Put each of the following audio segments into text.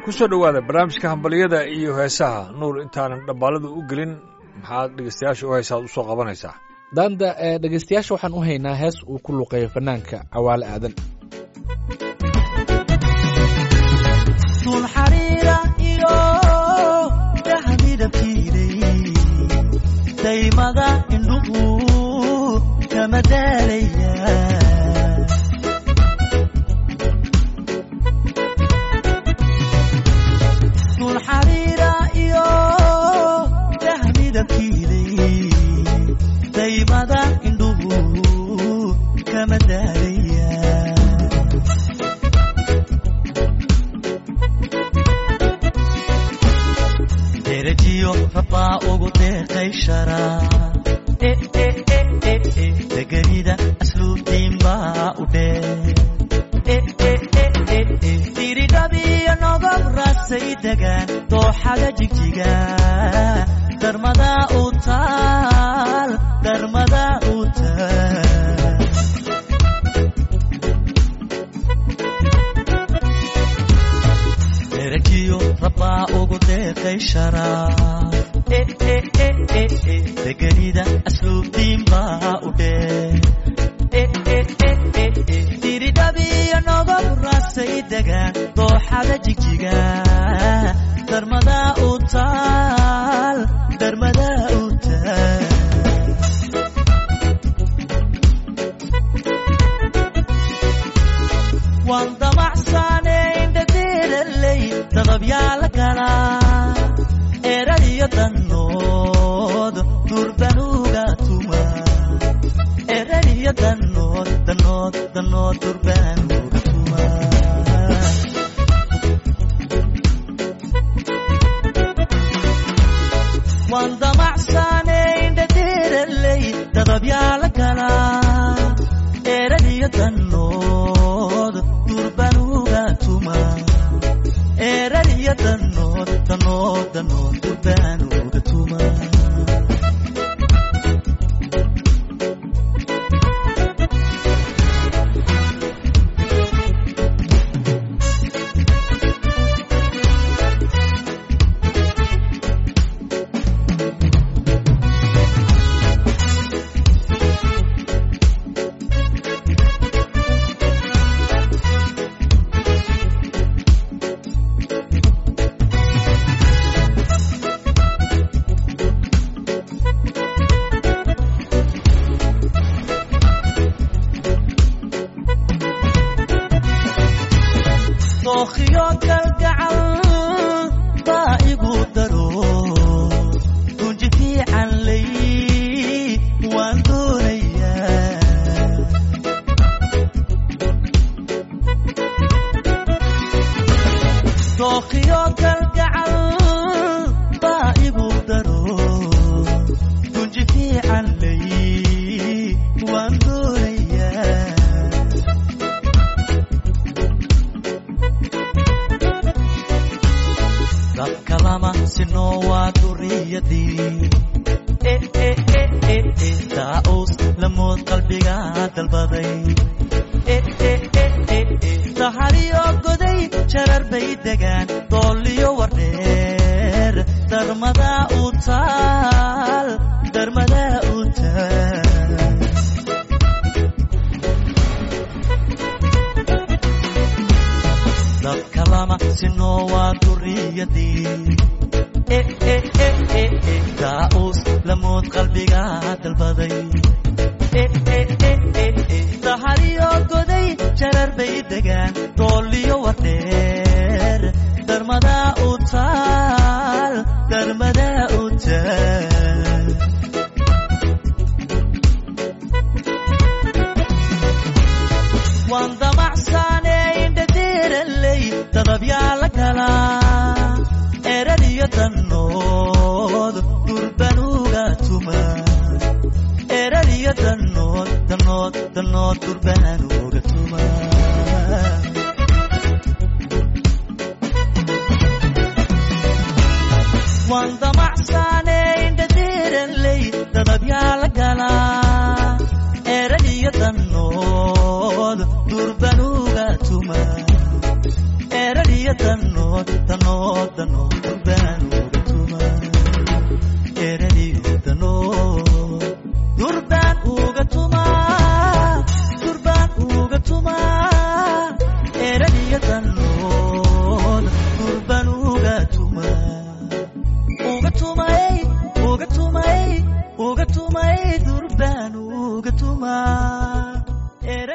ku soo dhowaada barnaamijka hambalyada iyo heesaha nuur intaanan dhambaalada u gelin maxaad dhegeystayaasha u heesaad u soo qabanaysaa daanda ee dhegaystayaasha waxaan u haynaa hees uu ku luqeeyo fanaanka cawaale aadan tul xariira iyo dahamidabkiiday daymada indhuhu kama daalaya tul xariira iyo dahamidabkiiday daymada indhuhu kama daalaya derajiyo rabbaa ugu deeqay sharaa deganida asluubtiin baa u dhee diridhabiyo nogob rasay degaan dooxada jigjiga darmada u taal darmada u taal derajiyo rabbaa ugu deeqay sharaaf deganida asluubtiin baa u dhee diridhabiyo nogob rasay degaan dooxada jigjiga darmada u taal darmada u taal waan damacsaane indhadiiraley dadabyaa la galaa eradiyo dannood durbanuga tuma eradiyo dannood dannood dannood durbanuga tuma waan damacsaane indhadiiraley dadabyaa la galaa eradiyo dannood durbanuga tuma eradiyo dannood dannood dannood durbanuga tuma dookhiyo kalgacal baa igu daro gunji fiican lay waan doonayaa dookhiyo kalgacal baa igu daro gunji fiican lay waan doonayaa dadka lama sinoo waa duriyadii daa'us lamood qalbiga dalbaday dahariyo goday jarar bay degaan dooliyo wardheer darmada u taal darmada u taal dadka lama sinoo waa duriyadii daa'us lamood qalbiga dalbaday dahariyo goday jarar bay degaan dooliyo wardheer darmada u taal darmada u taal waan damacsaane indhadiiraley dadabyaa la galaa eradiyo dannood durbanuga tuma eradiyo dannood dannood dannood durbanuga tuma waan damacsaane indhadiiraley dadabyaa la galaa eradiyo dannood durbanuga tuma eradiyo dannood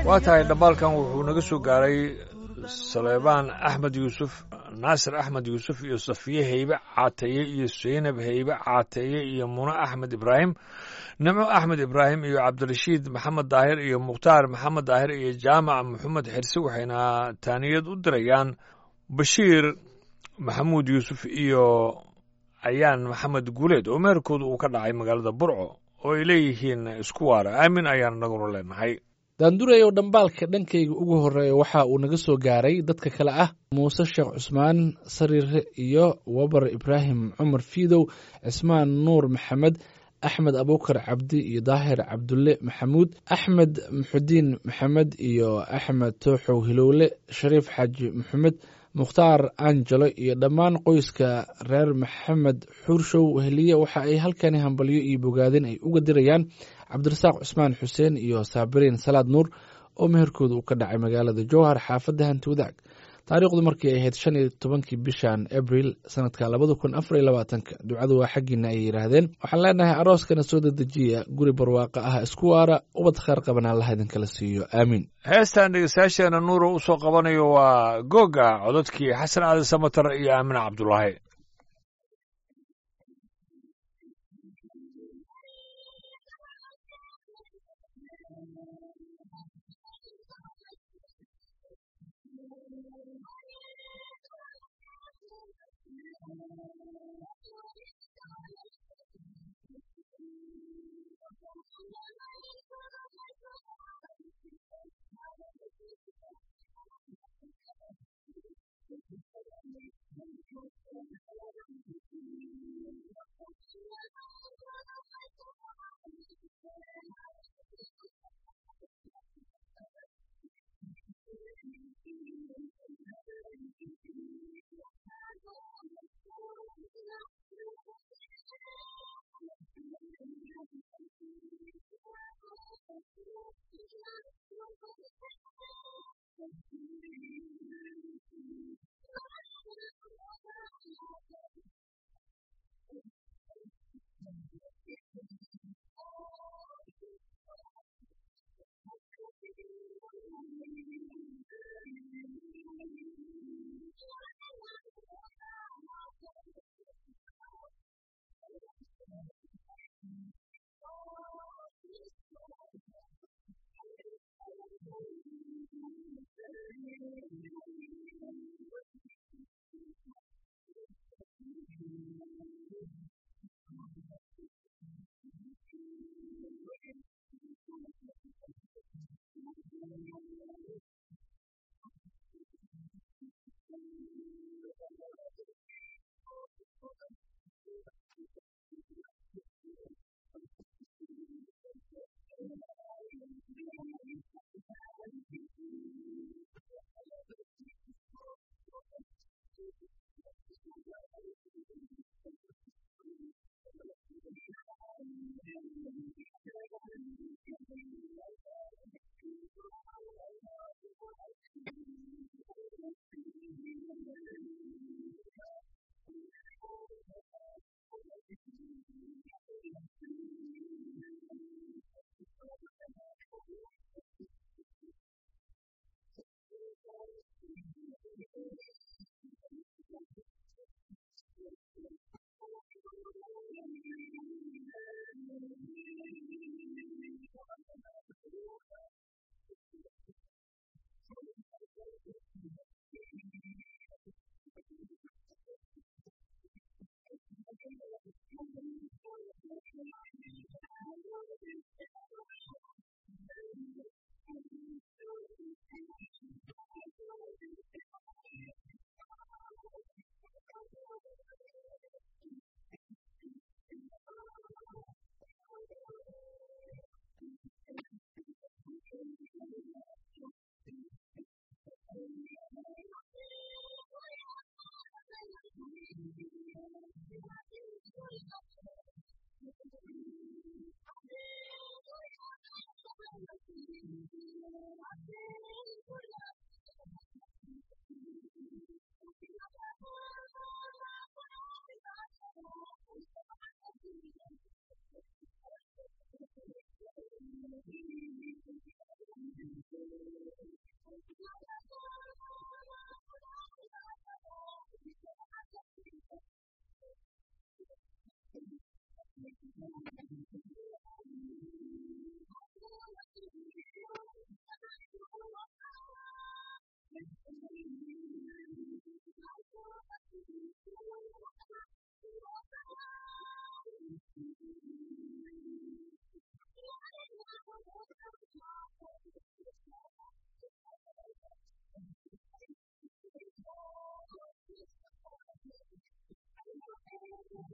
waa tahay dhambaalkan wuxuu naga soo gaaray saleebaan axmed yuusuf naasir axmed yuusuf iyo safiye heybe caateeye iyo seynab heybe caateeye iyo mune axmed ibraahim nimco axmed ibraahim iyo cabdirashiid maxamed daahir iyo mukhtaar maxamed daahir iyo jaamac maxamed xirse waxayna taaniyad u dirayaan bashiir maxamuud yuusuf iyo ayaan maxamed guuleed oo meherkooda uu ka dhacay magaalada burco oo ay leeyihiin isku waara aamin ayaan naguna leenahay daandurey oo dhambaalka dhankayga ugu horreeya waxa uu naga soo gaaray dadka kale ah muuse sheekh cusmaan sariire iyo wabar ibraahim cumar fiidow cismaan nuur maxamed axmed abuukar cabdi iyo daahir cabdulle maxamuud axmed muxudiin maxamed iyo axmed tooxow hilowle shariif xaaji maxamed mukhtaar angelo iyo dhammaan qoyska reer maxamed xuurshow weheliye waxa ay halkani hambalyo iyo bogaadin ay uga dirayaan cabdirasaaq cusmaan xuseen iyo saabiriin salaad nuur oo meherkooda uu ka dhacay magaalada jowhar xaafadda hanti wadaag taariikhdu markii ay ahayd shan iyo tobankii bishan abril sanadka labada kun afar iyo labaatanka ducadu waa xaggiina ayay yidhaahdeen waxaan leenahay arooskana soo dedejiya guri barwaaqo ah isku waara ubad kheer qaban allaha idinkala siiyo aamiin heestan dhegeystayaasheena nuuro u soo qabanayo waa googa codadkii xasan aadan samatar iyo aamina cabdulaahi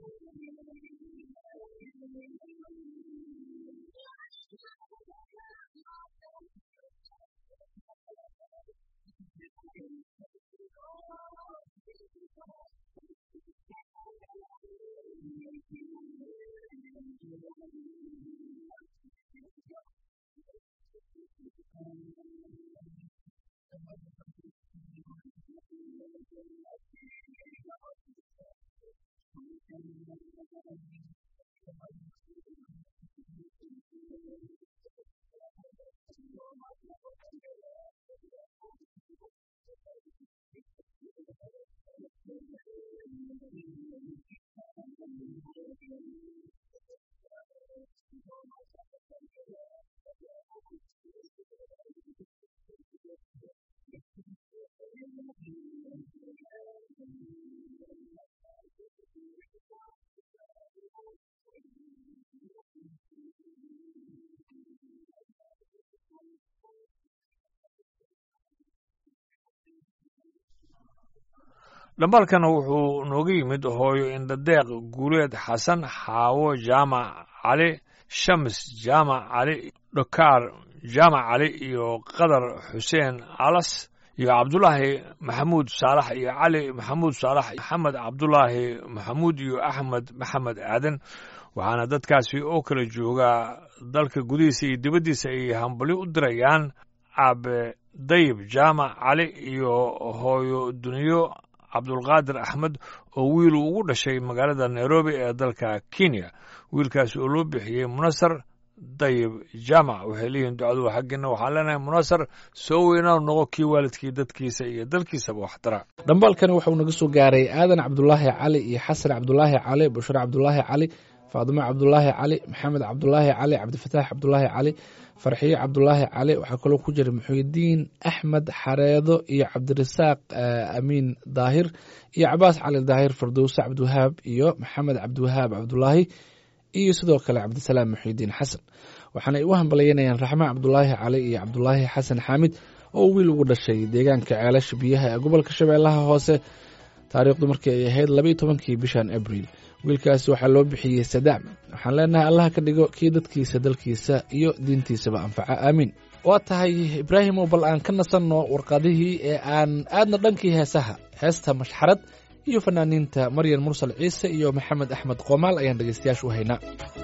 dhambaalkana wuxuu nooga yimid hooyo indhadeeq guuleed xasan xaawo jaamac cali shams jaamac cali dhokaar jaamac cali iyo qadar xuseen alas iyo cabdulaahi maxamuud saalax iyo cali maxamuud saalax maxamed cabdulaahi maxamuud iyo axmed maxamed aadan waxaana dadkaasi oo kala joogaa dalka gudihiisa iyo dibaddiisa ay hambali u dirayaan aabe dayib jaamac cali iyo hooyo duniyo cabdulqaadir axmed oo wiil ugu dhashay magaalada nairobi ee dalka kenya wiilkaasi oo loo bixiyey munasar dayib jaamac waxay leeyihiin ducadu xaggiina waxaan leenahay munasar soo weynaa noqo kii waalidkii dadkiisa iyo dalkiisaba waxtara dhambaalkani waxauu naga soo gaaray aadan cabdulaahi cali iyo xasan cabdulaahi cali bushra cabdulaahi cali faadimo cabdulaahi cali maxamed cabdulaahi cali cabdifataax cabdulaahi cali farxiyo cabdulaahi cali waxaa kaloo ku jira muxuudiin axmed xareedo iyo cabdirasaaq amiin daahir iyo cabaas cali daahir fardowse cabdiwahaab iyo maxamed cabdiwahaab cabdulaahi iyo sidoo kale cabdisalaam muxuudiin xasan waxaanay u hambalyeynayaan raxma cabdulaahi cali iyo cabdulaahi xasan xaamid oo wiil ugu dhashay deegaanka ceelasha biyaha ee gobolka shabeellaha hoose taariikhdu markii ay ahayd labaiyo tobankii bishan abriil wiilkaasi waxaa loo bixiyey sadaam waxaan leenahay allah ka dhigo kii dadkiisa dalkiisa iyo diintiisaba anfaca aamiin waa tahay ibraahimow bal aan ka nasanno warqadihii ee aan aadna dhankii heesaha heesta mashxarad iyo fanaaniinta maryan mursal ciise iyo maxamed axmed qoomaal ayaan dhegaystayaasha u haynaa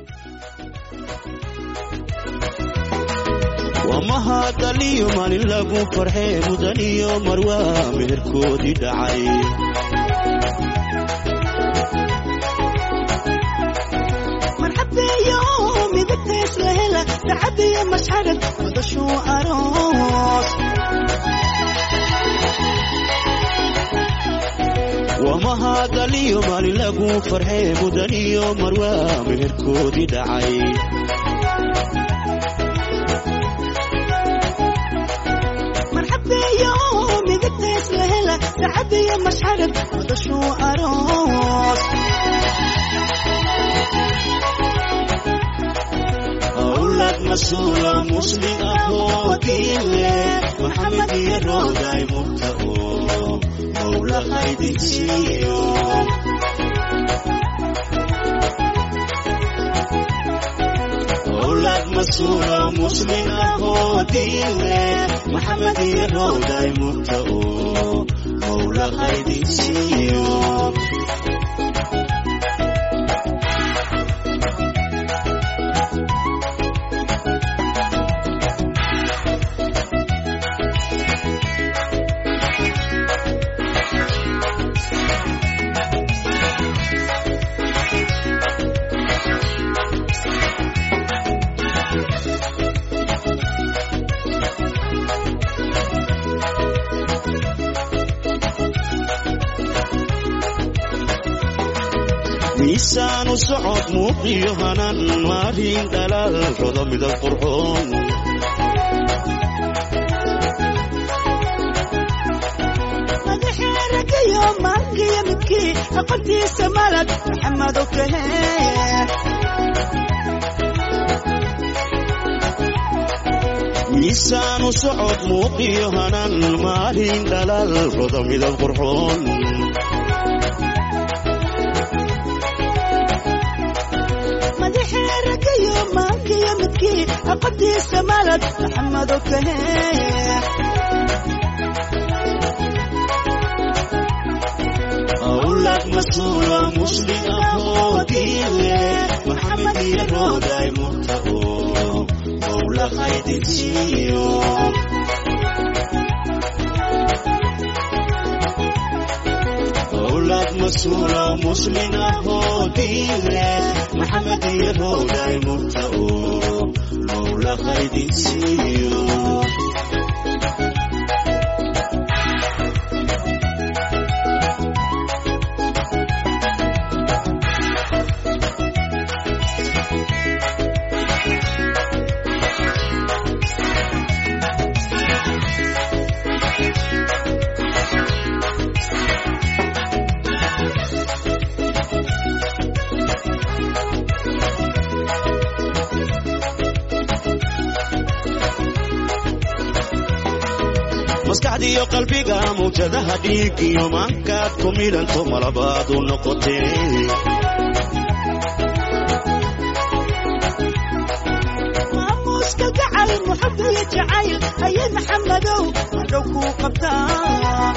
wamahadaliyo maalin lagu farxee mudaniyo marwaa meherkoodii dhacay marxabeeyo midabtays la hela sacadiyo mashxarad wadashuu aroos wamahadaliyo maalin lagu farxee mudaniyo marwaa meherkoodii dhacay marxabeeyo midabtays la hela sacadiyo mashxarad wadashuu aroos awlad masuula muslim ahoo diinle maxamed iyo rooday murta oo mawla qaydinsiiyo awlad masuula muslim ahoo diinle maxamed iyo rooday murta oo mawla qaydinsiiyo miisaanu socod muuqiyo hanan maalin dhalaal rodo midab qurxoon madaxeeragayo maangiyo midkii aqoontiisa malad maxamedo kaheen miisaanu socod muuqiyo hanan maalin dhalaal rodo midab qurxoon macallinkii aqoontiisa malad maxamedo kahee أولاد مسؤولة مسلمة دينه محمد يروداي مرتقو مولى خيد سيو أولاد مسؤولة مسلمة دينه محمد يروداي مرتقو مولى خيد سيو maskaxdiiyo qalbiga mawjadaha dhiig iyo maankaad ku midhanto malabaad u noqotee maamuuska gacal muxubiyo jacayl ayay maxamedow madhow kuu qabtaa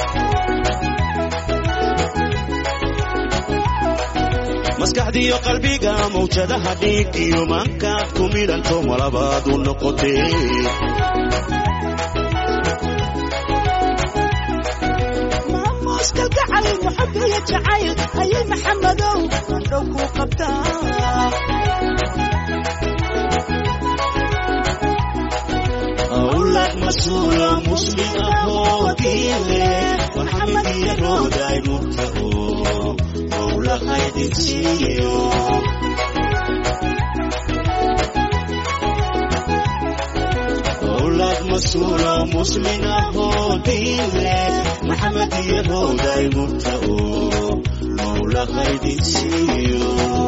maskaxdiiyo qalbiga mawjadaha dhiig iyo maankaad ku midhanto malabaad u noqotee maamuuska gacal muxubiyo jacayl ayay maxamedow madhow kuu qabtaa أولاد مسؤولة مسلمة دينه محمد يروداي مرتقو مولى خيد سيو أولاد مسؤولة مسلمة دينه محمد يروداي مرتقو مولى خيد سيو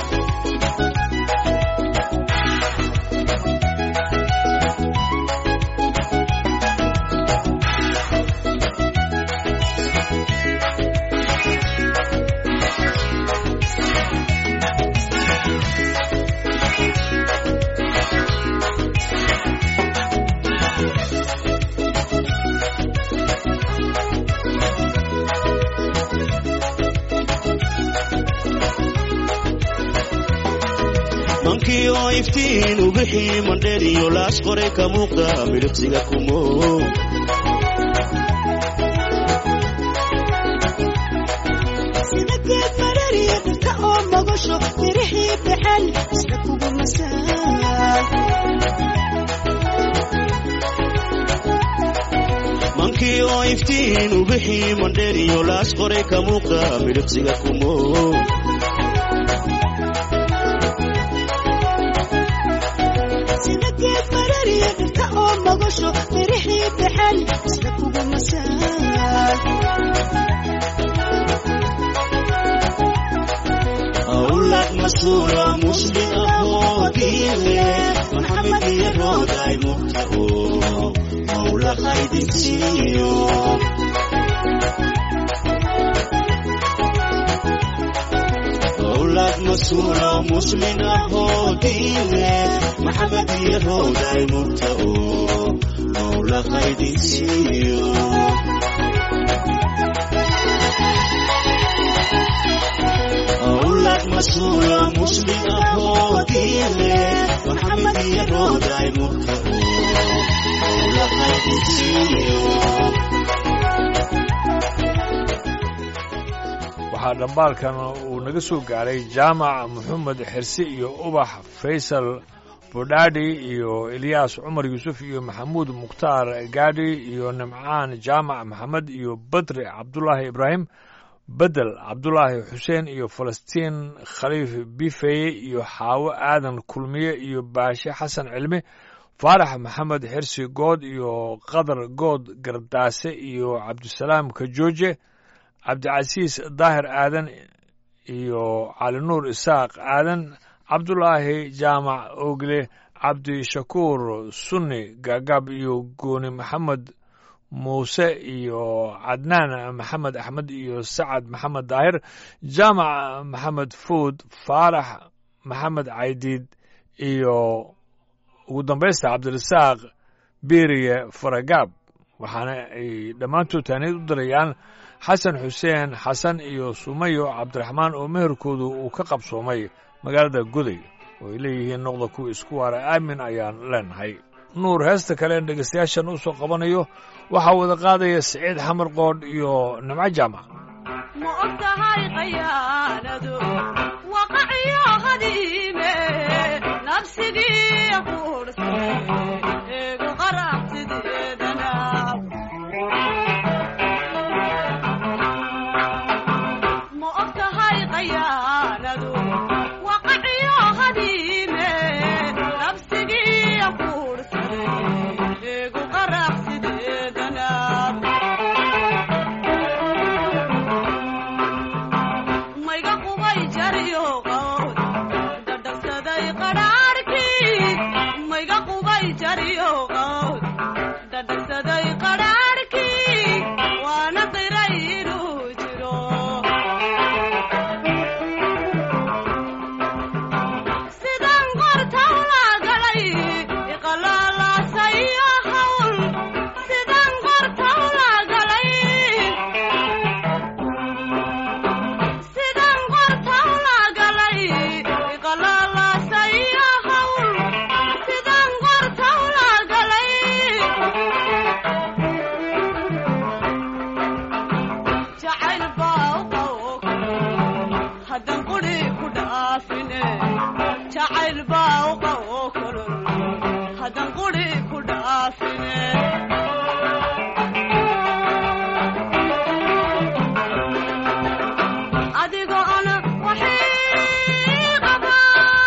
mankii oo iftiin u bixii mandheer iyo laas qoray ka muuqda midhibsiga kumo sida geed marariya dhirta oo mogasho mirixii baxan isla kugu masaa mankii oo iftiin u bixii mandheer iyo laas qoray ka muuqda midhibsiga kumo sida geed marariya dhirta oo mogasho mirixii baxan isla kugu masaa أولاد مسؤولة مسلمة دينه محمد يروداي مرتقو مولى خيد سيو أولاد مسؤولة مسلمة دينه محمد يروداي مرتقو مولى خيد سيو أولاد مسؤولة مسلمة دينه محمد يروداي مرتقو مولى خيد سيو waxaa dhambaalkan uu naga soo gaaray jaamac maxamed xirsi iyo ubax faysal bodhaadhi iyo ilyaas cumar yuusuf iyo maxamuud mukhtaar gaadhi iyo nimcaan jaamac maxamed iyo badri cabdulaahi ibraahim bedel cabdulaahi xuseen iyo falastiin khaliif bifeye iyo xaawo aadan kulmiye iyo baashe xasan cilmi faarax maxamed xirsi good iyo qadar good gardaase iyo cabdisalaam kajooje cabdicasiis daahir aadan iyo calinuur isaaq aadan cabdulaahi jaamac ogle cabdishakuur sunni gaagaab iyo gooni maxamed muuse iyo cadnaan maxamed axmed iyo sacad maxamed daahir jaamac maxamed fuud faarax maxamed caydiid iyo ugu dambaysta cabdirasaaq beeriye faragaab waxaana ay dhammaantood taaniyad u dirayaan xasan xuseen xasan iyo sumayo cabdiraxmaan oo meherkoodu uu ka qabsoomay magaalada goday oo ay leeyihiin noqda kuwa isku waara aamin ayaan leenahay nuur heesta kale en dhegaystayaashan u soo qabanayo waxaa wada qaadaya siciid xamar qoodh iyo nimco jaamac ma og tahay khayaanadu waqaciyo hadiime nabsigii quurhsay eegu qarabtideedana ma og tahay khayaanadu waqaciyo hadiime nabsigii quurhsay eegu qarabtideedana mayga qubay jariyo qawd dhadhagsaday qadhaadhkii mayga qubay jariyo qawd dhadhagsaday qadhaadhkii waana qiray inuu jiro sidaan qortawla galay iqalaalasayo hawl sidaan qortawla galay sidaan qortawla galay iqalaalasayo hawl sidaan qortawla galay jacayl baa u qawog haddan quri ku dhaafine jacayl baa u qawog kulul haddan quri ku dhaafine adigoo ana waxii qaba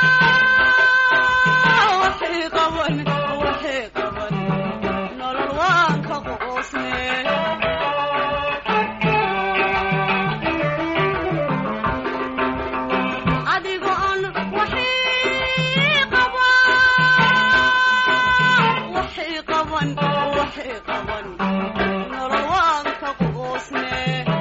waxii qaban waxii qaban nolol waan ka quusne adigoo aan waxii qaba waxii qaban waxii qaban nolol waan ka quusne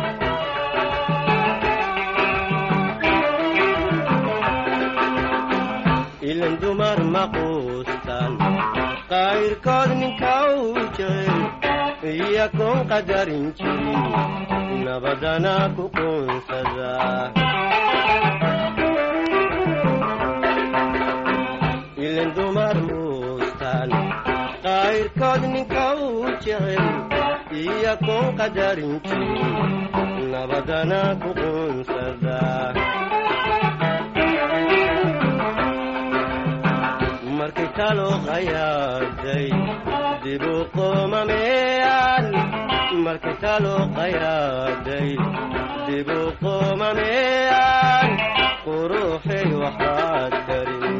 ilan dumar ma quustaan qayrkood ninka uu jecel iyakoon qadarin jirin nabadana ku quunsada ilan dumar muustaan qayrkood ninka uu jecel iyakoon qadarin jirin nabadana ku quunsada markay talo qayaaday dibu qomameeyaan markay talo qayaaday dibu qomameeyaan quruxay waxaad karin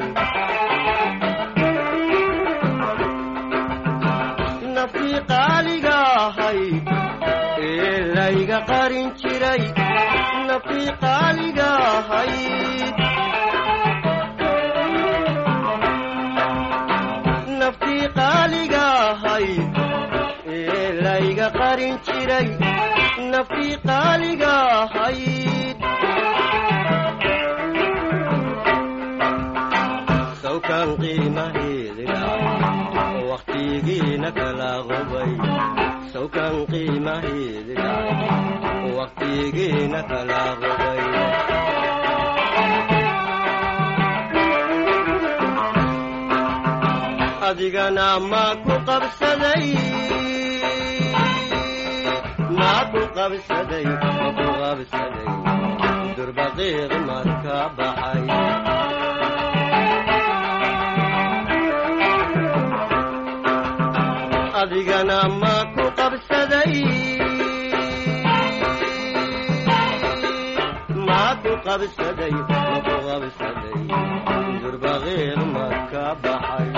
naftii qaaliga ahayd ee layga qarin jiray naftii qaaliga ahayd naftii qaaliga ahayd ee layga qarin jiray naftii qaaliga ahayd sawkan qiimaheedga waqtigiina kala qubay sawkan qiimaheedga waqtigiina kala qubay adigana ma ku qabsaday ma ku qabsaday ma ku qabsaday durbaqiiq marka baxay adigana ma ku qabsaday ma ku qabsaday ma ku qabsaday durbaqiiq marka baxay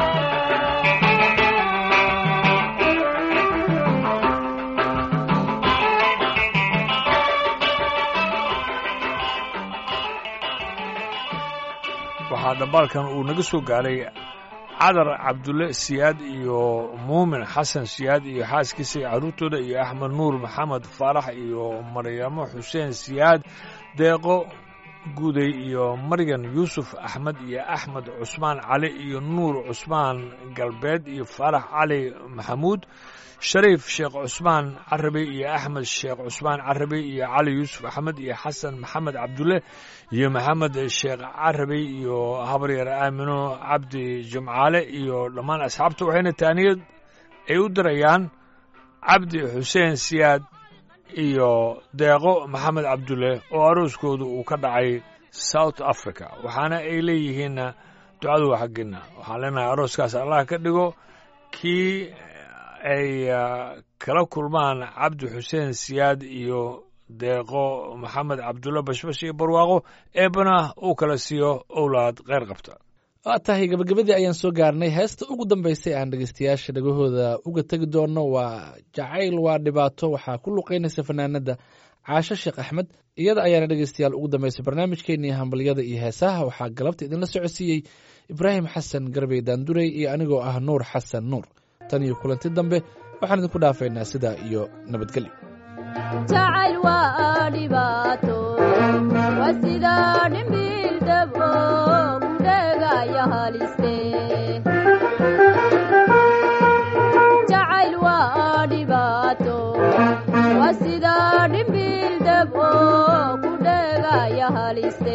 waxaa dhambaalkan uu naga soo gaaray cadar cabdulle siyaad iyo muumin xasan siyaad iyo xaaskiisa iyo carruurtooda iyo axmed nuur maxamed faarax iyo maryamo xuseen siyaad deeqo guuday iyo maryan yuusuf axmed iyo axmed cusmaan cali iyo nuur cusmaan galbeed iyo faarax cali maxamuud shariif sheekh cusmaan carabi iyo axmed sheekh cusmaan carabi iyo cali yuusuf axmed iyo xasan maxamed cabdulle iyo maxamed sheekh carabi iyo habaryar aamino cabdi jimcaale iyo dhammaan asxaabta waxayna taaniyad ay u dirayaan cabdi xuseen siyaad iyo deeqo maxamed cabdulle oo arooskoodu uu ka dhacay south africa waxaana ay leeyihiinna ducadu waa xaggiinna waxaan leenahay arooskaas allah ka dhigo kii ay kala kulmaan cabdi xuseen siyaad iyo deeqo maxamed cabdulle bashbash iyo barwaaqo eebana uu kala siiyo owlaad kheyr qabta waa tahay gabagabadii ayaan soo gaarnay heesta ugu dambaysay aan dhegeystayaasha dhagahooda uga tegi doono waa jacayl waa dhibaato waxaa ku luqeynaysa fanaanada caasho sheekh axmed iyada ayaana dhegeystayaal ugu dambaysay barnaamijkeenii hambalyada iyo heesaha waxaa galabta idinla socodsiiyey ibraahim xasan garbey daandurey iyo anigoo ah nuur xasan nuur tan iyo kulanti dambe waxaan idinku dhaafaynaa sidaa iyo nabadgelyo jacayl waa dhibaato waa sida dhimbiil dabo gudhegaya haliste jacayl waa dhibaato waa sida dhimbiil dabo gudhegaya haliste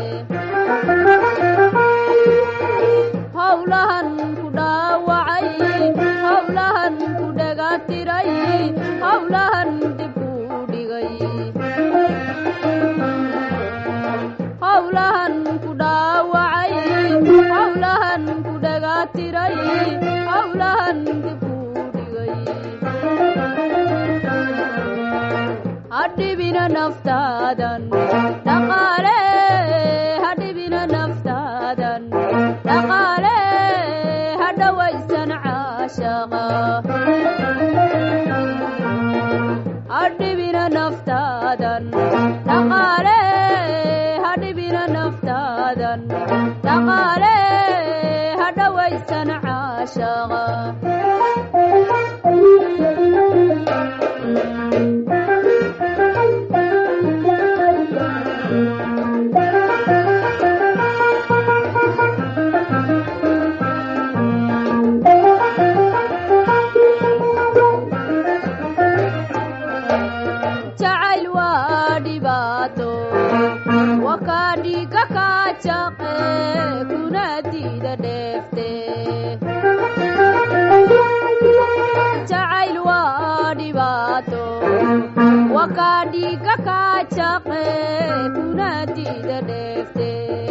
howlahan ku dhaawacay howlahan ku dhegatiray howlahan dib ku dhigay howlahan ku dhaawacay howlahan ku dhegatiray howlahan dib ku dhigay hadhibina naftaadan dhaqaale hadhibina naftaadan dhaqaale hadhawaysan caashaqa hadhibina naftaadan dhaqaale hadhibina naftaadan dhaqaale hadhawaysan caashaqa jacayl waa dhibaato wakaadhiga kaajaqe kuna diida dheefte jacayl waa dhibaato wakaadhiga kaajaqe kuna diida dheefte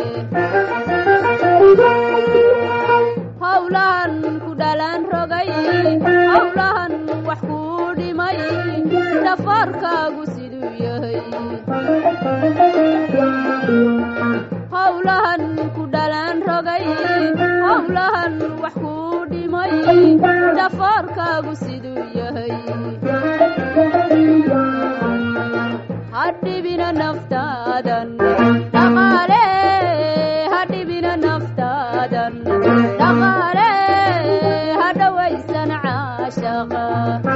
howlahan ku dhalan rogay howlahan wax ku dhimay dhafarkaagu siduu yahay howlahan ku dhalan rogay howlahan wax ku dhimay dhafarkaagu siduu yahay hadhibina naftaadan dhaqaale hadhibina naftaadan dhaqaale hadhawaysan caashaqa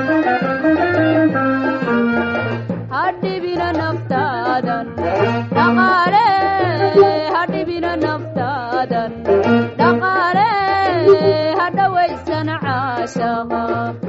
hadhibina naftaadan dhaqaale hadhibina naftaadan dhaqaale hadhawaysan caashaqa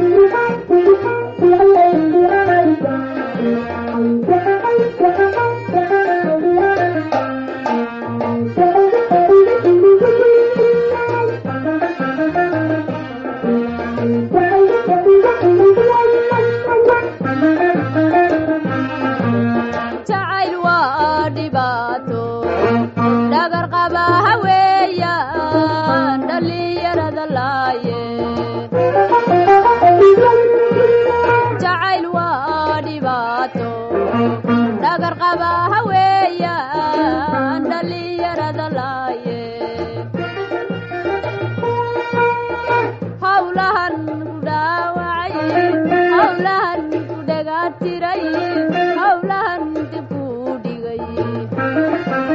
jacayl waa dhibaato dhagar qaba haweeyaan dhallinyarada laaye jacayl waa dhibaato dhagar qaba haweeyaan dhallinyarada laaye howlahan ku dhaawacay howlahan ku dhegatiray howlahan dib ku dhigay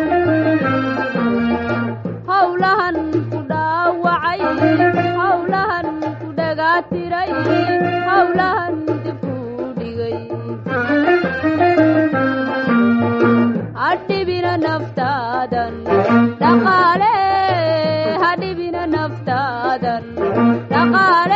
dhaqaale